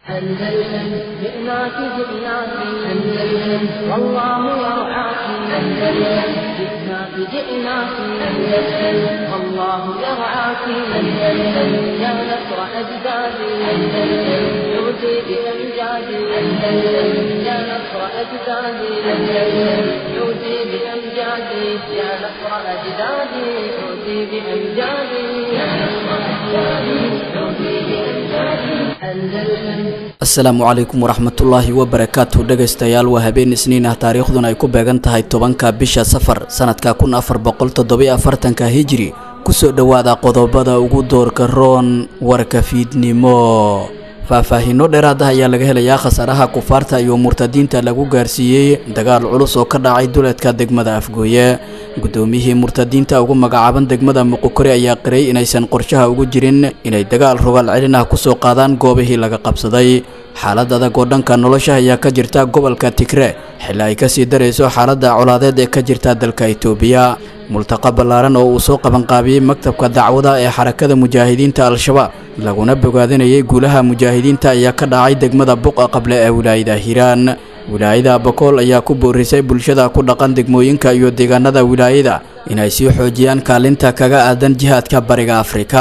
أندلسن جئناك جئناك أندلسن والله يرعاك أندلسن جئناك جئناك أندلسن والله يرعاك أندلسن يا نصر أجدادي أندلسن يؤتي بأمجادي أندلسن يا نصر أجدادي أندلسن يؤتي بأمجادي يا نصر أجدادي يؤتي بأمجادي يا نصر أجدادي يؤتي بأمجادي أندلسن asalaamu calaykum waraxmatullaahi wabarakaatu dhegaystayaal waa habeen isniin ah taariikhduna ay ku beegan tahay tobanka bisha safar sanadka kun afar boqol toddobiyo afartanka hijri kusoo dhowaada qodobada ugu doorka roon warka fiidnimo faahfaahiino dheeraad ah ayaa laga helayaa khasaaraha kufaarta iyo murtadiinta lagu gaarsiiyey dagaal culus oo ka dhacay duleedka degmada afgooye guddoomiyihii murtadiinta ugu magacaaban degmada muqokore ayaa qiray inaysan qorshaha ugu jirin inay dagaal rogaal celin ah kusoo qaadaan goobihii laga qabsaday xaalad adag oo dhanka nolosha ayaa ka jirta gobolka tigre xilli ay kasii darayso xaaladda colaadeed ee ka jirta dalka itoobiya multaqa ballaaran oo uu soo qabanqaabiyey maktabka dacwada ee xarakada mujaahidiinta al-shabaab laguna bogaadinayay guulaha mujaahidiinta ayaa ka dhacay degmada buqa qable ee wilaayada hiiraan wilaayada bakool ayaa ku boorisay bulshada ku dhaqan degmooyinka iyo deegaanada wilaayada inay sii xoojiyaan kaalinta kaga aadan jihaadka bariga afrika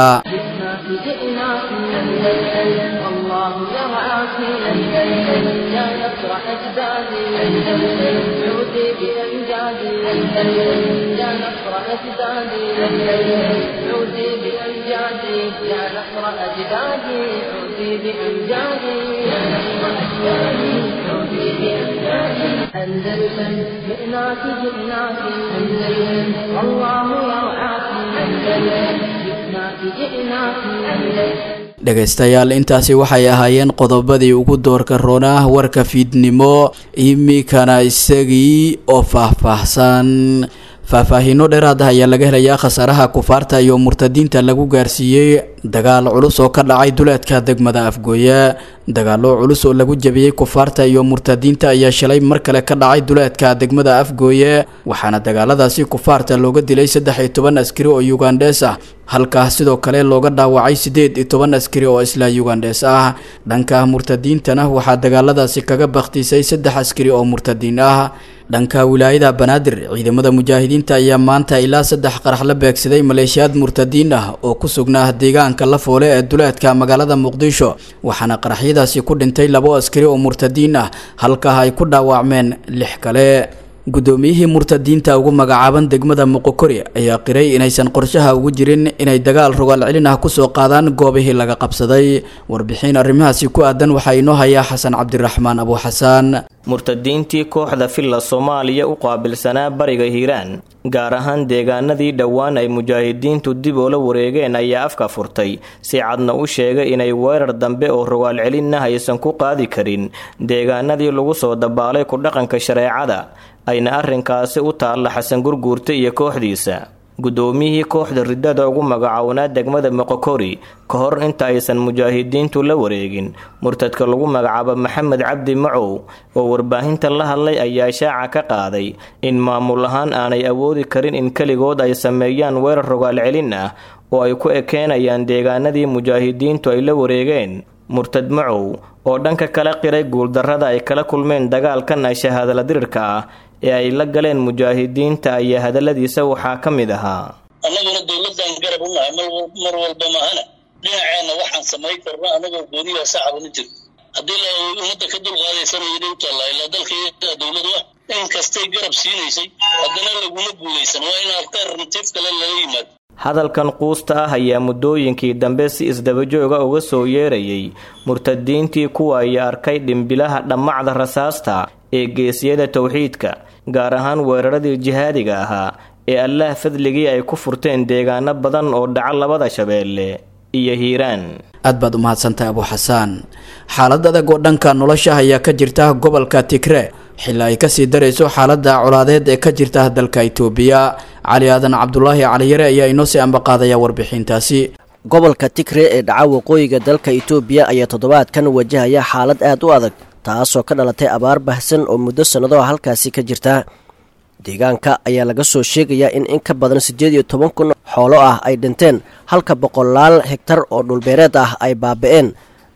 جئناك جئناك أندلسن والله يرعاك أندلسن يا نصر أجدادي أندلسن عودي بأمجادي أندلسن يا نصر أجدادي أندلسن عودي بأمجادي يا نصر أجدادي عودي بأمجادي يا نصر أجدادي عودي بأمجادي أندلسن جئناك جئناك أندلسن والله يرعاك أندلسن جئناك جئناك أندلسن dhegaystayaal intaasi waxay ahaayeen qodobadii ugu doorka roonah warka fiidnimo imikana isagii oo faahfaahsan faahfaahiino dheeraad ah ayaa laga helayaa khasaaraha kufaarta iyo murtadiinta lagu gaarsiiyey dagaal culus oo ka dhacay duleedka degmada afgooye dagaalo culus oo lagu jabiyey kufaarta iyo murtadiinta ayaa shalay mar kale ka dhacay duleedka degmada afgooye waxaana dagaaladaasi kufaarta looga dilay saddex iyo toban askari oo yugandhees ah halkaas sidoo kale looga dhaawacay siddeed iyo toban askari oo isla yugandhees ah dhanka murtadiintana waxaa dagaaladaasi kaga bakhtiisay saddex askari oo murtadiin ah dhanka wilaayada banaadir ciidamada mujaahidiinta ayaa maanta ilaa saddex qarax la beegsaday maleeshiyaad murtadiin ah oo ku sugnaa deegaanka lafoole ee duleedka magaalada muqdisho waxaana qaraxyadaasi ku dhintay labo askari oo murtadiin ah halkaa ay ku dhaawacmeen lix kale guddoomiyihii murtadiinta ugu magacaaban degmada muqokori ayaa qiray inaysan qorshaha ugu jirin inay dagaal rogaal celin ah kusoo qaadaan goobihii laga qabsaday warbixin arrimahaasi ku aadan waxaa inoo hayaa xasan cabdiraxmaan abu xasaan murtadiintii kooxda filla soomaaliya u qaabilsanaa bariga hiiraan gaar ahaan deegaanadii dhowaan ay mujaahidiintu dib oola wareegeen ayaa afka furtay si cadna u sheegay inay weerar dambe oo rogaal celinna aysan ku qaadi karin deegaanadii lagu soo dabaalay ku dhaqanka shareecada ayna arrinkaasi u taalla xasan gurguurta iyo kooxdiisa guddoomiyihii kooxda riddada ugu magacownaa degmada moqokori ka hor inta aysan mujaahidiintu la wareegin murtadka lagu magacaabo maxamed cabdi macow oo warbaahinta la hadlay ayaa shaaca ka qaaday in maamul ahaan aanay awoodi karin in keligood ay sameeyaan weerar rogaal celin ah oo ay ku ekeenayaan deegaanadii mujaahidiintu ay la wareegeen murtad macow oo dhanka kala qiray guuldarrada ay kala kulmeen dagaalkan shahaadala dirirka ah ee ay la galeen mujaahidiinta ayaa hadalladiisa waxaa ka mid ahaa annaguna dowladdan garab u nahay mar walba maahana dhinaceenna waxaan samayn karno annagoo gooniya sacaba ma jirto haddii la ummadda ka dulqaadaysanayana u taallaa ilaa dalka dowladu ah in kastay garab siinaysay haddana laguma guulaysan waa in alternative kale laga yimaado hadalkan quusta ah ayaa muddooyinkii dambe si isdabajooga uga soo yeerayay murtadiintii kuwa ay arkay dhimbilaha dhammacda rasaasta ee geesiyada towxiidka gaar ahaan weeraradii jihaadiga ahaa ee allaah fadligii ay ku furteen deegaano badan oo dhaca labada shabeelle iyo hiiraan aad baad u mahadsantahay abu xasaan xaalad adag oo dhanka nolosha ayaa ka jirta gobolka tigre xilli ay kasii darayso xaaladda colaadeed ee ka jirta dalka itoobiya cali aadan cabdulaahi caliyare ayaa inoo sii ambaqaadaya warbixintaasi gobolka tigre ee dhaca waqooyiga dalka itoobiya ayaa toddobaadkan wajahaya xaalad aad u adag taasoo ka dhalatay abaar bahsan oo muddo sannado halkaasi ka jirta deegaanka ayaa laga soo sheegayaa in in ka badan siddeed iyo toban kun xoolo ah ay dhinteen halka boqolaal hegtar oo dhulbeereed ah ay baaba'een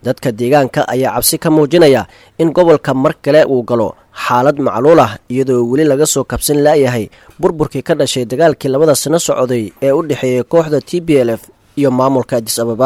dadka deegaanka ayaa cabsi ka muujinaya in gobolka mar kale uu galo xaalad macluul ah iyadoo weli laga soo kabsan laayahay burburkii ka dhashay dagaalkii labada sano socday ee u dhexeeyay kooxda t b l f iyo maamulka adis ababa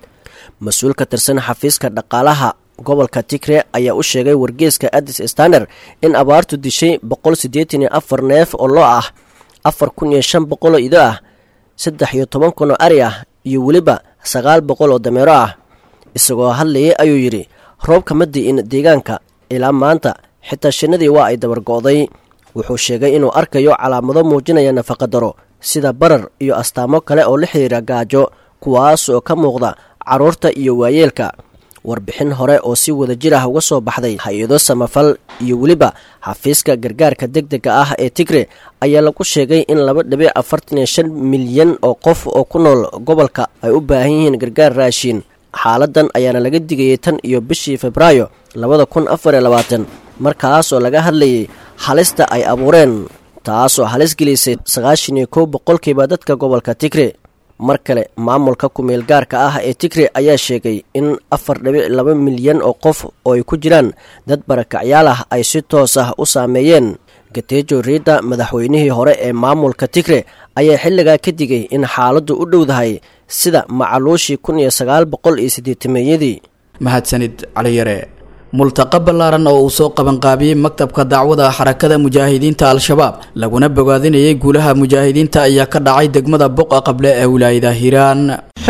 mas-uul ka tirsan xafiiska dhaqaalaha gobolka tigre ayaa u sheegay wargeeska adis staner in abaartu dishay boqol siddeetan iyo afar neef oo loo ah afar kun iyo shan boqol oo ido ah saddex iyo toban kun oo ari ah iyo weliba sagaal boqol oo dameero ah isagoo hadlayay ayuu yidhi roobka ma di'in deegaanka ilaa maanta xitaa shinnadii waa ay dabargo'day wuxuu sheegay inuu arkayo calaamado muujinaya nafaqadaro sida barar iyo astaamo kale oo la xidhiira gaajo kuwaas oo ka muuqda carruurta iyo waayeelka warbixin hore oo si wada jir ah uga soo baxday hay-ado samafal iyo weliba xafiiska gargaarka deg dega ah ee tigre ayaa lagu sheegay in laba dhibic afartan iyo shan milyan oo qof oo ku nool gobolka ay u baahan yihiin gargaar raashiin xaaladan ayaana laga digayay tan iyo bishii febraayo labada kun afar iyo labaatan markaasoo laga hadlayay halista ay abuureen taasoo halis gelisay sagaashan iyo kow boqolkiiba dadka gobolka tigre mar kale maamulka kumeel gaarka ah ee tigre ayaa sheegay in afar dhibic laba milyan oo qof oo ay ku jiraan dad barakacyaal ah ay si toos ah u saameeyeen gateejo riidda madaxweynihii hore ee maamulka tigre ayaa xilligaa ka digay in xaaladdu u dhowdahay sida macaluushii kun iyo sagaal boqol iyo siddeetameeyadii mahadsanid caliyare multaqa ballaaran oo uu soo qabanqaabiyey maktabka dacwada xarakada mujaahidiinta al-shabaab laguna bogaadinayay guulaha mujaahidiinta ayaa ka dhacay degmada boqa qable ee wilaayada hiiraan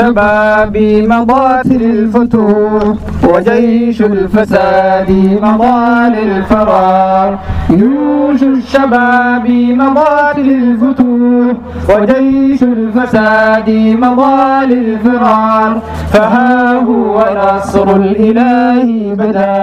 شبابي مضات للفتوح وجيش الفساد مضى للفرار جيوش الشباب مضات للفتوح وجيش الفساد مضى للفرار فها هو نصر الإله بدا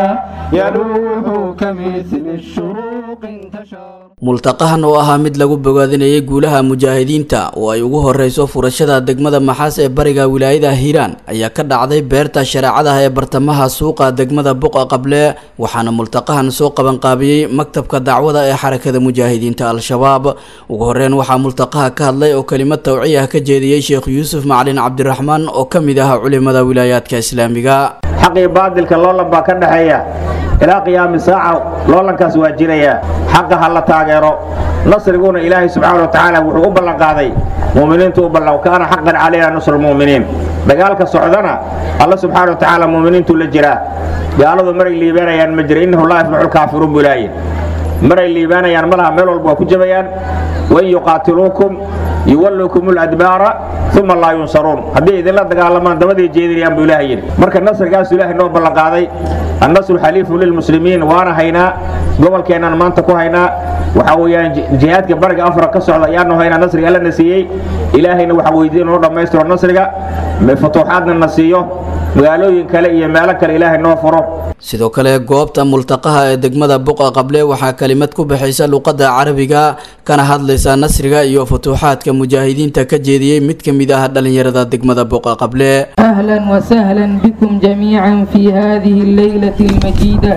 يلوح كمثل الشروق انتشر multaqahan oo ahaa mid lagu bogaadinayay guulaha mujaahidiinta oo ay ugu horeyso furashada degmada maxaas ee bariga wilaayada hiiraan ayaa ka dhacday beerta shareecadaha ee bartamaha suuqa degmada buqa qable waxaana multaqahan soo qabanqaabiyey maktabka dacwada ee xarakada mujaahidiinta al-shabaab ugu horeyn waxaa multaqaha ka hadlay oo kelimad tawciya ka jeediyey sheekh yuusuf macalin cabdiraxmaan oo ka mid ah culimada wilaayaadka islaamiga xaqii baadilka loolan baa ka dhexeeya ilaa qiyaami saaca loolankaas waa jiraya xaqa ha la taageero nasriguna ilaahay subxaana wa tacaala wuxuu u ballanqaaday mu'miniintu u ballan kaana xaqan calayna nusru lmu'miniin dagaalka socdana alla subxaana wa tacaala mu'miniintu la jiraa gaaladu maray liibaanayaan ma jira innahu laa yaflaxu lkaafiruun buu ilaahay maray liibaanayaan malaha meel walba waa ku jabayaan wain yuqaatiluukum yuwallukum ladbaara uma laa yunsaruun haddii idinla dagaalamaan dabaday jeedinayaan buu ilahay yidhi marka nasrigaasu ilaahay noo ballanqaaday annasru xaliifu lilmuslimiin waana haynaa gobolkeennan maanta ku haynaa waxa weeyaan jihaadka bariga afra ka socda ayaanu haynaa nasriga alla na siiyey ilaahayna waxa weydiin noo dhammaystiro nasriga futuuxaadna na siiyo magaalooyin kale iyo meelo kale ilaahay noo furo sidoo kale goobta multaqaha ee degmada buqa qable waxaa kelimad ku baxaysa luqadda carabiga kana hadlaysa nasriga iyo futuuxaadka mujaahidiinta ka jeediyey mid ka mid ah dhallinyarada degmada buqa qable أهلا وسهلا بكم جميعا في هذه الليلة المجيدة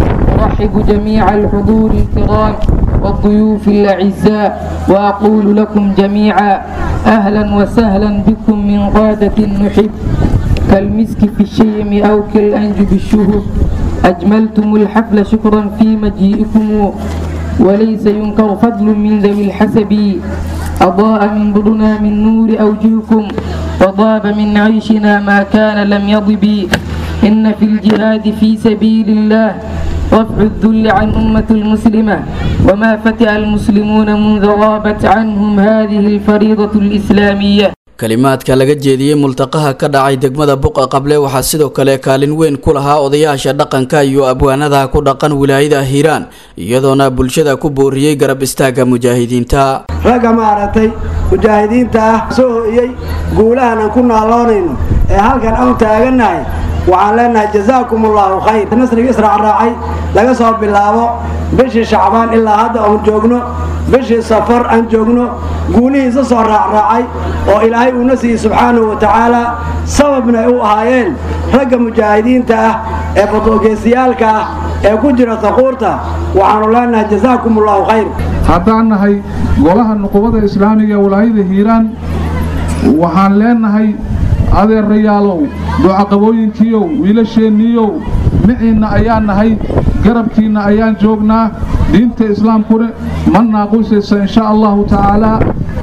أرحب جميع الحضور الكرام والضيوف الأعزاء وأقول لكم جميعا أهلا وسهلا بكم من قادة نحب كالمسك في الشيم أو كالأنج بالشهب أجملتم الحفل شكرا في مجيئكم وليس ينكر فضل من ذوي الحسب أضاء من ضرنا من نور أوجهكم وضاب من عيشنا ما كان لم يضب إن في الجهاد في سبيل الله رفع الذل عن أمة المسلمة وما فتئ المسلمون منذ غابت عنهم هذه الفريضة الإسلامية kalimaadka laga jeediyey multaqaha ka dhacay degmada buqa qable waxaa sidoo kale kaalin weyn ku lahaa odayaasha dhaqanka iyo abwaanada ku dhaqan wilaayada hiiraan iyadoona bulshada ku booriyey garab istaaga mujaahidiinta ragga maaragtay mujaahidiinta ah soo ho'iyey guulahan aan ku naaloonayno ee halkan aan taagannahay waxaan leenahay jazaakum allaahu khayr nasriga israac raacay laga soo bilaabo bishii shacbaan ilaa hadda oon joogno bishii safar aan joogno guulihiisa soo raacraacay oo ilaahay uuna siiyey subxaanahu wa tacaala sababna ay u ahaayeen ragga mujaahidiinta ah ee badoogeysayaalka ah ee ku jira taquurta waxaanu leenahay jazaakum allaahu khayr haddaan nahay golaha nuqubada islaamiga ee walaayada hiiraan waxaan leenahay adeerayaalow ducaqabooyinkiiow wiilasheenniiyow miciinna ayaan nahay garabkiinna ayaan joognaa diinta islaamkuna ma naaqusaysa insha allahu tacaalaa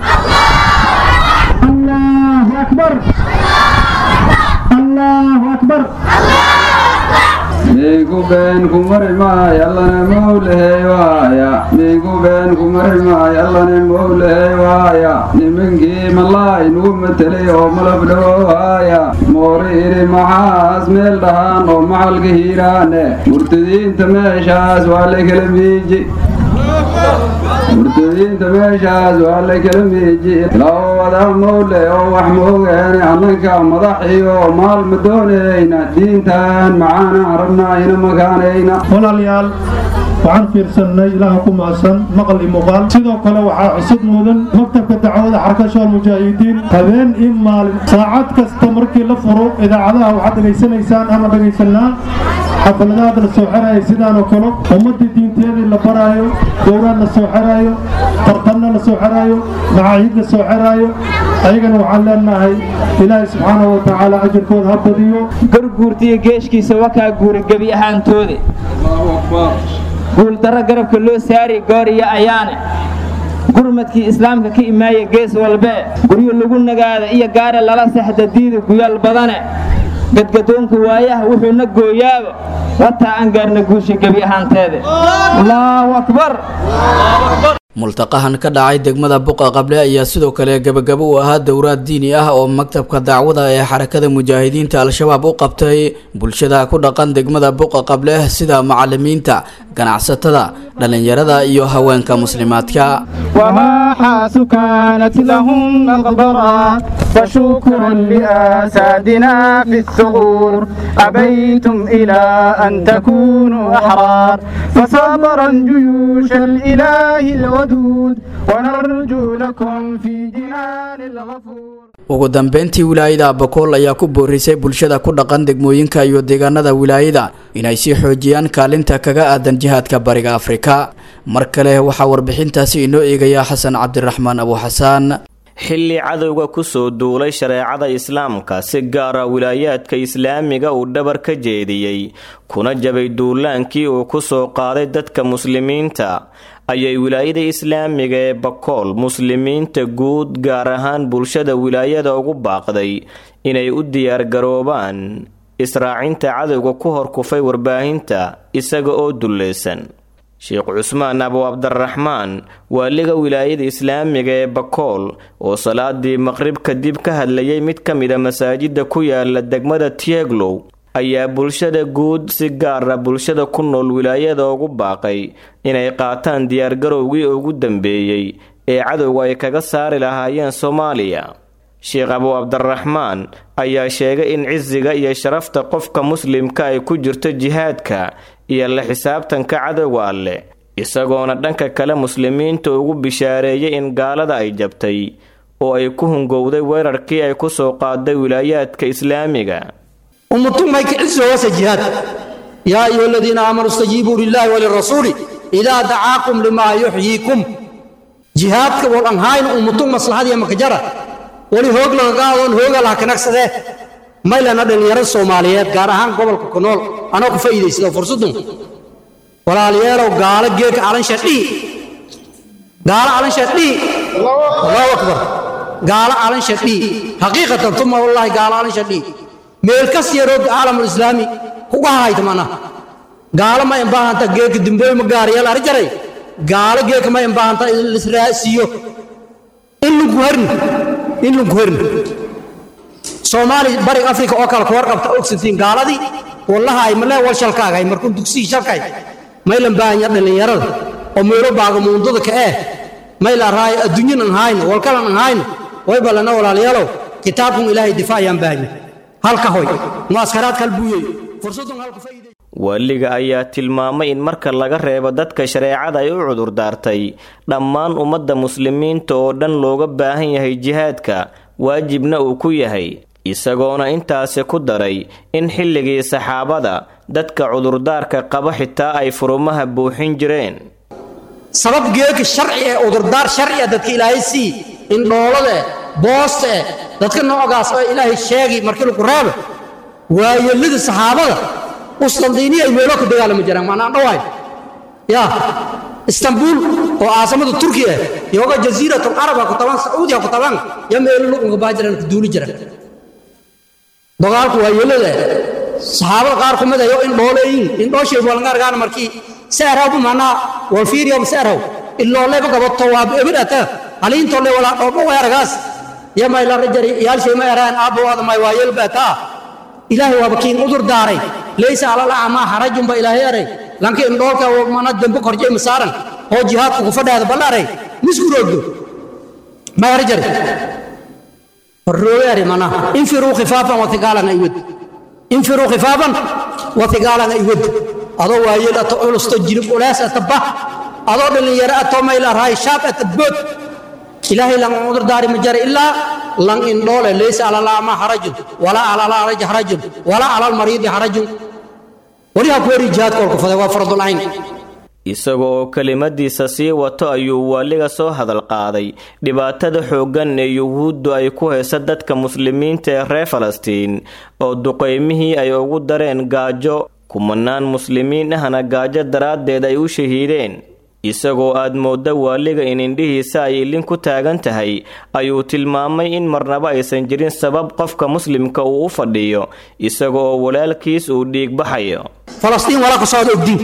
miigu been ku mari maayo allana mowlahey waaya miigu been ku mari maayo allana mowlahey waaya nimankii malaay nugu matelay oo malab dhawowaaya moori idhi maxaas meel dhahaan oo macalka hiiraane murtadiinta meeshaas waa la kala miiji murtadiinta meeshaas waa la kala miiji loo wada mowle oo wax moogeene annanka madaxiyo maal ma doonayna diintan macaana rabnaa ina makaanayna walaalayaal waxaan fiirsannay ilaaha ku macsan maqal iyo muuqaal sidoo kale waxaa cusub mudan maktabka dacwada xarakasha almujaahidiin habeen iyo maalin saacad kasta markii la furo idaacadaha waxaad dhegaysanaysaan ama dhegaysanaa xafaladahaad la soo xeraayo sidaanoo kale ummaddii diinteedii la baraayo gowraan la soo xeraayo tartanna la soo xeraayo macaahid la soo xeraayo ayagana waxaan leenahay ilaahay subxaanahu wa tacaala ajirkooda ha badiyo garguurtiyo geeshkiisa wakaa guura gebi ahaantooda guuldarro garabka loo saari gooriyo ayaane gurmadkii islaamka ka imaaya gees walbee guryo lagu nagaada iyo gaare lala sexda diida guyaal badane gadgadoonka waayaha wuxuuna gooyaaba wataa aan gaarna guusha gebi ahaanteeda allaahu akbar multaqahan ka dhacay degmada buqa qable ayaa sidoo kale gebagabo u ahaa dowraad diini ah oo maktabka dacwada ee xarakada mujaahidiinta al-shabaab u qabtay bulshada ku dhaqan degmada buqa qable sida macalimiinta ganacsatada dhallinyarada iyo haweenka muslimaadka وماحاس كانت لهم مغبرا فشكرا لأسادنا في الثغور أبيتم إلى أن تكونوا أحرار فصبرا جيوش الإله الودود ونرجو لكم في جنان الغفور ugu dambeyntii wilaayada abakool ayaa ku boorisay bulshada ku dhaqan degmooyinka iyo deegaanada wilaayada inay sii xoojiyaan kaalinta kaga aadan jihaadka bariga afrika mar kale waxaa warbixintaasi inoo eegaya xasan cabdiraxmaan abu xasaan xilli cadowga kusoo duulay shareecada islaamka si gaara wilaayaadka islaamiga uu dhabar ka jeediyey kuna jabay duulaankii uu kusoo qaaday dadka muslimiinta ayay wilaayada islaamiga ee bakool muslimiinta guud gaar ahaan bulshada wilaayada ugu baaqday inay u diyaargaroobaan israacinta cadowga ku horkufay warbaahinta isaga oo dulleysan sheekh cusmaan abu cabdiraxmaan waaliga wilaayada islaamiga ee bakool oo salaadii maqrib kadib ka hadlayay mid ka mida masaajida ku yaala degmada tieglow ayaa bulshada guud si gaara bulshada ku nool wilaayada ugu baaqay inay qaataan diyaargarowgii ugu dambeeyey ee cadowga ay kaga saari lahaayeen soomaaliya sheekh abu cabdiraxmaan ayaa sheegay in cisiga iyo sharafta qofka muslimka ay ku jirto jihaadka iyo la xisaabtanka cadowga alleh isagoona dhanka kale muslimiinta ugu bishaareeyay in gaalada ay jabtay oo ay ku hungowday weerarkii ay ku soo qaaday wilaayaadka islaamiga ummatumay kiciso hoose jihaad yaa ayuha aladiina aamanuu istajiibuu lilaahi walirasuuli idaa dacaakum limaa yuxyiikum jihaadka wal anhayn ummatum maslaxadiya makajara wali hoog laga qaadoon hooga laha kanagsadee maylana dhallinyarada soomaaliyeed gaar ahaan gobolka ku nool anoo ku faa'iidaysada fursadun walaalayaalow gaalo geedka calansha dhii gaalo calansha dhii allahu akbar gaalo calansha dhii xaqiiqatan tuma wallaahi gaalo calansha dhii meel kas yaroo caalamul islaami kuga hayta mana gaalo ma imbaahanta geedka dimbooy ma gaariyal ari jaray gaalo geedka ma imbaahanta lisraasiyo in lunku herni in lunku herni soomaali bariga afrika oo kale kuwar qabta ogsantiin gaaladii wallaha ay malee wal shalkaagay markuu dugsigii shalkay maylan baahanya dhallinyarada oo meelo baaga muundada ka eh mayla raay adduunyan an hayno walkalan an hayno way ballana walaalayaalow kitaabkun ilaahay difaacayaan baahanya halka hoy muaskaraadka halbuuyey fursadun halku faa'iiday waaliga ayaa tilmaamay in marka laga reebo dadka shareecada ay u cudurdaartay dhammaan ummadda muslimiinta oo dhan looga baahan yahay jihaadka waajibna uu ku yahay isagoona intaasi ku daray in xilligii saxaabada dadka cudurdaarka qaba xitaa ay furumaha buuxin jireen sabab geeka sharci ee cudurdaar sharci ah dadka ilaahay sii in dhoolada eh boosta eh dadka noocaas oo ilaahay sheegi markii lagu reebo waayelada saxaabada uslandiiniya ay meelo ka dagaalami jiraan maanaan dhawaay ya istanbul oo caasamada turkiya yoga jasiiratul caraba ku taban sacuudiya ku taban ya meelo luqunka baa jiraan ku duuli jiraan dagaalku waayelada saxaabada qaar ku mid ayo in dhooleeyin in dhooshay walangaargaan markii saaraw manaa wal fiiriyo saaraw illooleba gabato waa ebidhata haliintolle walaa dhoobo weeragaas yamay la rajari yaalshay ma eraan aabbawaada may waa yelbataa ilaahay waaba kiin udur daaray laysa alal acmaa xarajun ba ilaahay eray lanka indhoolka mana dembe korjay masaaran oo jihaadka ku fadhaada ballaray miskuroogdo may rajari horrooyaari mana infiruu khifaafan watigaalan aywad infiruu khifaafan watigaalan aywad adoo waayeel ato culusto jirib ulaas ata bah adoo dhalinyaro atoo mayla rahay shaab ata bood ilaahay lan udur daari ma jara ilaa lan indhoole laysa alalaama harajun walaa alalaraji harajun walaa alalmariidi harajun weli ha ku weri jihaadka olku faday waa fardul ayn isaga oo kelimadiisa sii wato ayuu waaliga soo hadal qaaday dhibaatada xooggan ee yuhuuddu ay ku haysa dadka muslimiinta ee reer falastiin oo duqaymihii ay ugu dareen gaajo kumanaan muslimiin ahna gaajo daraaddeed ay u shahiideen isagoo aad moodda waaliga in indhihiisa ay ilin ku taagan tahay ayuu tilmaamay in marnaba aysan jirin sabab qofka muslimka uu u fadhiyo isaga oo walaalkiis uu dhiig baxayo falastiin walaa ku socda ogdiin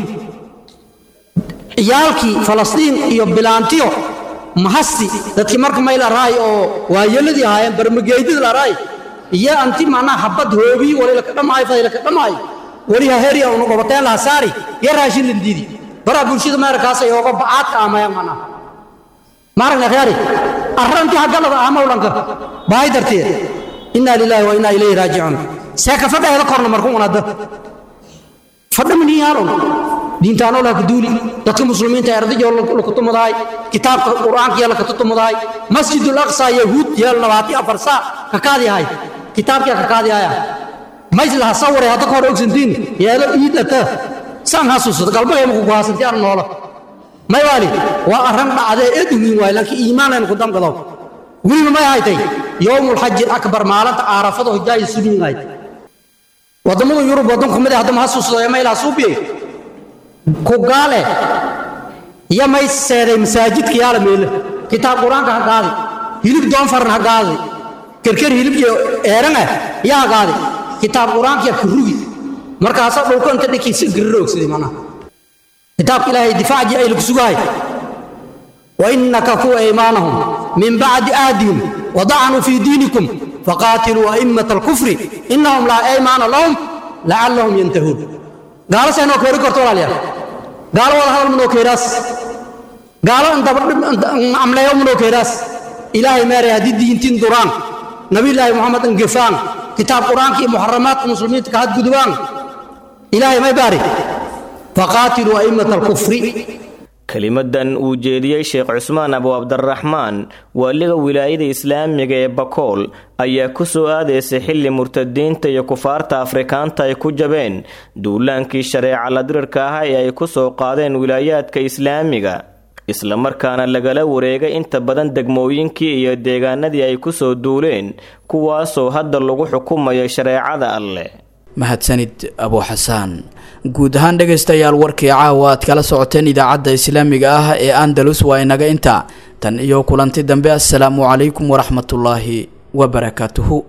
ciyaalkii falastiin iyo bilaantiyo mahasti dadkii marka may la raay oo waayeladii ahaayeen barmageydada la raay iyo anti macnaha habad hoobii wali laka dhamaayo faday laka dhamaayo wali ha heriya unu gobateen laha saari iyo raashin lindiidi baraa bulshada meerkaas ay ooga bacaadka aamaya macnaha maaragna khiyaari arrantii haggalada aamawlanka baahay darteed innaa lilaahi wa innaa ilayhi raajicuun seeka fadhaheeda korna marku unada fadha miniyaalon diintaanoo laha kaduuli dadka muslimiinta ardayoo lakutumudahay kitaabka qur'aanka yaa lakatutumudahay masjidul aqsa yahuud yeel labaati afar saa kakaadi ahay kitaabkiya kakaadi ahaya mayslaha saware hadda ka hor ogsantiin yeelo iidata saan hasuusada galbagay maku kuhaasanti ar noola may waali waa arran dhacdee eedugiin waay laakiin iimaanaynu ku damqadaw weliba may haytay yowmulxaji akbar maalinta aarafada hojaayi suliin ahayd waddamada yurub waddan ku mid ah haddama hasuusado ee maylaha suubiye ku gaale iyo may seeday masaajidka yaala meele kitaab qur-aanka ha qaadi hilib doonfarna ha qaadi kerker hilib iyo eeran ah yaa ha qaadi kitaab qur-aanka yaa kurugi markaasaa dhulka inta dhinkiisa gariroogsaday macnaha kitaabka ilaahay difaacii ay lagu sugahay وإن كفوا أيمانهم من بعد آدهم وضعنوا في دينكم فقاتلوا أئمة الكفر إنهم لا أيمان لهم لعلهم ينتهون قال سينو كوري كورتولا ليا قال والله هذا منو كيراس قال أنت عمل يوم منو كيراس إلهي ماري هدي دين تين دوران نبي الله محمد انقفان كتاب قرآن كي محرمات المسلمين تكهد قدوان إلهي ما يباري فقاتلوا أئمة الكفر kelimadan uu jeediyey sheekh cusmaan abu cabdiraxmaan waaliga wilaayada islaamiga ee bakool ayaa ku soo aadaysay xilli murtadiinta iyo kufaarta afrikaanta ay ku jabeen duulaankii shareeca la dirirka ah ee ay ku soo qaadeen wilaayaadka islaamiga islamarkaana lagala wareegay inta badan degmooyinkii iyo deegaanadii ay ku soo duuleen kuwaasoo hadda lagu xukumayo shareecada alleh mahadsanid abu xasaan guud ahaan dhegaystayaal warkii caawa aad kala socoteen idaacadda islaamiga ah ee andalus waa inaga inta tan iyo kulanti dambe assalaamu calaykum waraxmatullaahi wabarakaatuhu